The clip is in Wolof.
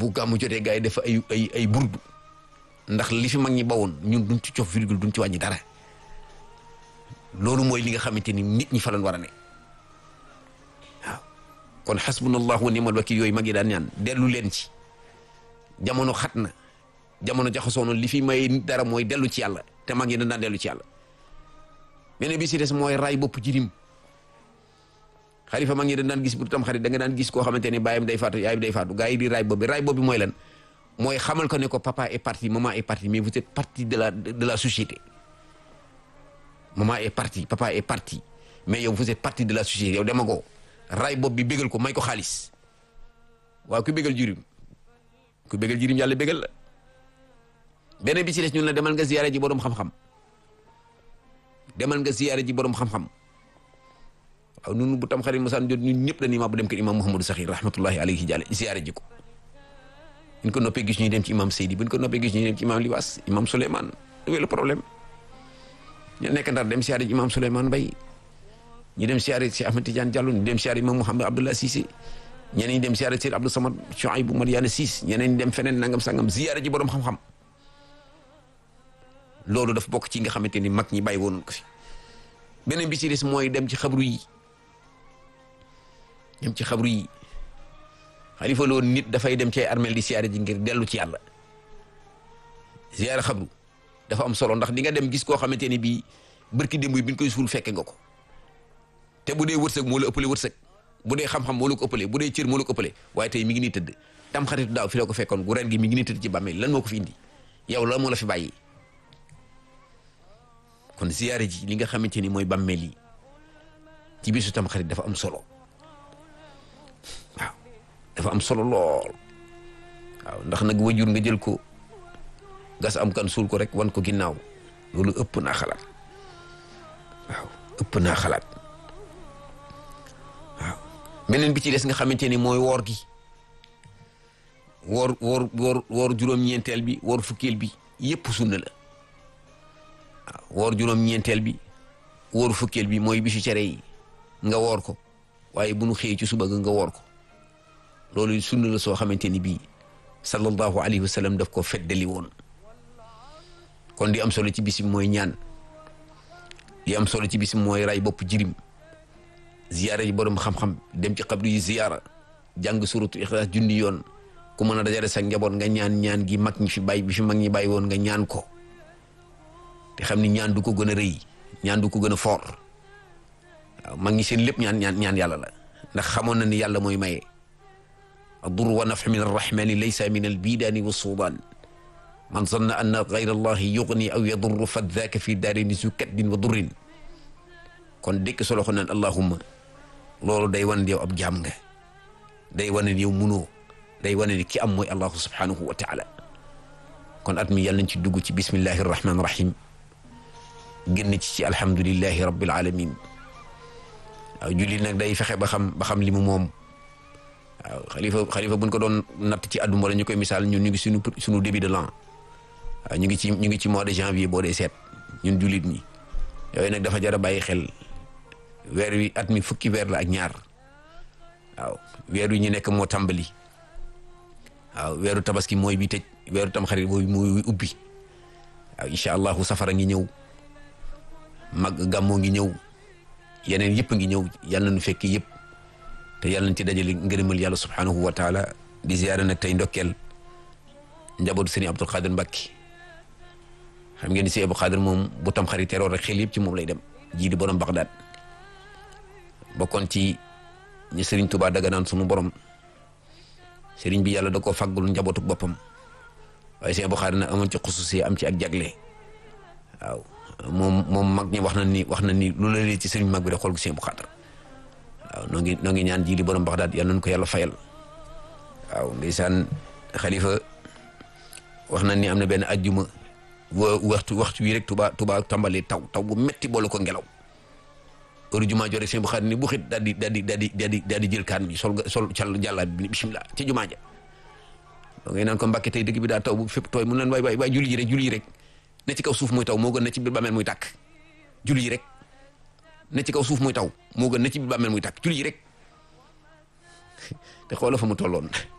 bu gàmmu jotee gars yi def ay ay ay burdu ndax li fi mag ñi bawoon ñun duñ ci cof virgule duñ ci wàññi dara loolu mooy li nga xamante ni nit ñi fa lañ war a ne waaw kon xasbunallahu wa ni'mal wakil yooyu mag yi daan ñaan dellu leen ci jamono xat na jamono jaxasoo na li fi may nit dara mooy dellu ci yàlla te mag yi dañ daan dellu ci yàlla beneen bi si des mooy ray bopp jirim xalifa mag ñi dañ daan gis bu tam xarit da nga daan gis koo xamante ni baayam day faatu yaayam day faatu gars yi di ray bopp bi ray bopp bi mooy lan mooy xamal ko ne ko papa est parti maman est parti mais vous êtes partie de la de la société maman est parti papa est parti mais yow vous êtes partie de la société yow dama ko ray bopp bi bégal ko may ko xaalis waaw ku bégal jirim ku bégal jirim yàlla bégal la beneen bi ci des ñun la demal nga ziyaare ji borom xam-xam demal nga ziyaare ji borom xam-xam waaw ñun bu tam xarit mosaan jot ñun ñëpp dañuy ma bu dem kër imam Mouhamadou Sakhir rahmatullahi alayhi jàlle ziyaare ji ko buñ ko noppee gis ñuy dem ci imam Seydi buñ ko noppee gis ñuy dem ci imam Libaas imam Souleymane où est le problème ñu nekk ndar dem siyaare ji imam Souleymane Mbaye ñu dem siyaare si Ahmed Tidiane Diallo ñu dem siyaare imam Mouhamed Abdallah Cissé ñeneen ñi dem siyaare si Abdou Samad Chouaïbou Mariana Ciss ñeneen ñi dem feneen nangam sangam ziyaare ji borom xam-xam loolu daf bokk ci nga xamante ni mag ñi bàyyi woon ko fi beneen bi ci des mooy dem ci xabru yi dem ci xabru yi xalifa loolu nit dafay dem ci ay armeel di siyaare ji ngir dellu ci yàlla siyaare xabru dafa am solo ndax di nga dem gis koo xamante ni bii bërki démb bi ñu koy suul fekke nga ko te bu dee wërsëg moo la ëppale wërsëg bu dee xam-xam moo la ko ëppale bu dee cër moo la ko ëppale waaye tey mi ngi nii tëdd tam xaritu daaw fi la ko fekkoon gu ren gi mi ngi nii tëdd ci bàmmeel lan moo ko fi indi yow la moo la fi bàyyi kon ziyaare ji li nga xamante ni mooy bàmmeel yi ci bisu tam xarit dafa am solo waaw dafa am solo lool waaw ndax nag wajur nga jël ko gas am kan suul ko rek wan ko ginnaaw loolu ëpp naa xalaat waaw ëpp naa xalaat waaw beneen bi ci des nga xamante ni mooy woor gi woor woor woor woor juróom-ñeenteel bi woor fukkeel bi yëpp sunna la waaw woor juróom-ñeenteel bi woor fukkeel bi mooy bisu cere yi nga woor ko waaye bu nu xëyee ci suba ga nga woor ko loolu sunna la soo xamante ni bii sallallahu alayhi wa sallam daf ko feddali woon kon di am solo ci bis bi mooy ñaan di am solo ci bis bi mooy ray bopp jirim ziyaara yi borom xam-xam dem ci xabru yi ziyaara jàng suratu ixlaas junni yoon ku mën a dajale sa njaboot nga ñaan ñaan gi mag ñi fi bàyyi bi fi mag ñi bàyyi woon nga ñaan ko te xam ni ñaan du ko gën a rëy ñaan du ko gën a foor waaw mag ñi seen lépp ñaan ñaan ñaan yàlla la ndax xamoon na ni yàlla mooy maye adur wa naf min arrahmani laysa min albidaani wa suudaan man zanna anna gayra allahi yugni aw yadurru fa daaka fi daarini su kaddin wa durrin kon dëkk solo xo naan allahumma loolu day wane yow ab jaam nga day wane yow munoo day wane ni ki am mooy allahu subhanahu wa taala kon at mi yàlla nañ ci dugg ci bismillahi rahmaani rahim génn ci ci alhamdulillahi rabbil alamin waaw julli nag day fexe ba xam ba xam li mu moom waaw xalifa xalifa buñ ko doon natt ci àdduna wala ñu koy misaal ñun ñu ngi suñu suñu début de l'an waaw ñu ngi ci ñu ngi ci mois de janvier boo dee seet ñun jullit ñi yooyu nag dafa jar a bàyyi xel weer wi at mi fukki weer la ak ñaar waaw weer wi ñu nekk moo tàmbali waaw weeru tabaski mooy bi tëj weeru tamxarit mooy mooy ubbi waaw incha allahu safara ngi ñëw mag gàmmoo ngi ñëw yeneen yëpp ngi ñëw yàlla nu fekk yëpp te yàlla nañ ci dajale ngërëmal yàlla subhanahu wa taala di ziyaare nag tey ndokkeel njabootu sëriñ Abdul Xaadir Mbàkki xam ngeen ni si Abdul Xaadir moom bu tam xarit teroor rek xel yëpp ci moom lay dem jii di borom Bagdad bokkoon ci ñi sëriñ Tuubaa daga naan sunu borom sëriñ bi yàlla da koo faggul njabootu boppam waaye si Abdul Xaadir nag amoon ci xususi am ci ak jagle waaw moom moom mag ñi wax na ni wax na ni lu la lee ci sëriñ mag bi rek xool gu si Abdul Xaadir waaw noo ngi noo ngi ñaan jii di borom Bagdad yàlla nañu ko yàlla fayal waaw ndeysaan xalifa wax na ni am na benn ajjuma waxtu waxtu wi rek tuba tuba tàmbalee taw taw bu metti boole ko ngelaw heure jumaa jore seen bu xaar ni bu xit daal di daal di daal di daal di daal di jël kaan bi sol sol cal jàllaa bi bismillah ci jumaa ja doo ngay naan ko mbàkke tey dëgg bi daa taw bu fépp tooy mun leen waay waay waay julli ji rek julli ji rek ne ci kaw suuf muy taw moo gën ne ci biir bàmmeel muy tàkk julli ji rek ne ci kaw suuf muy taw moo gën ne ci biir bàmmeel muy tàkk julli ji rek te xoola fa mu tolloon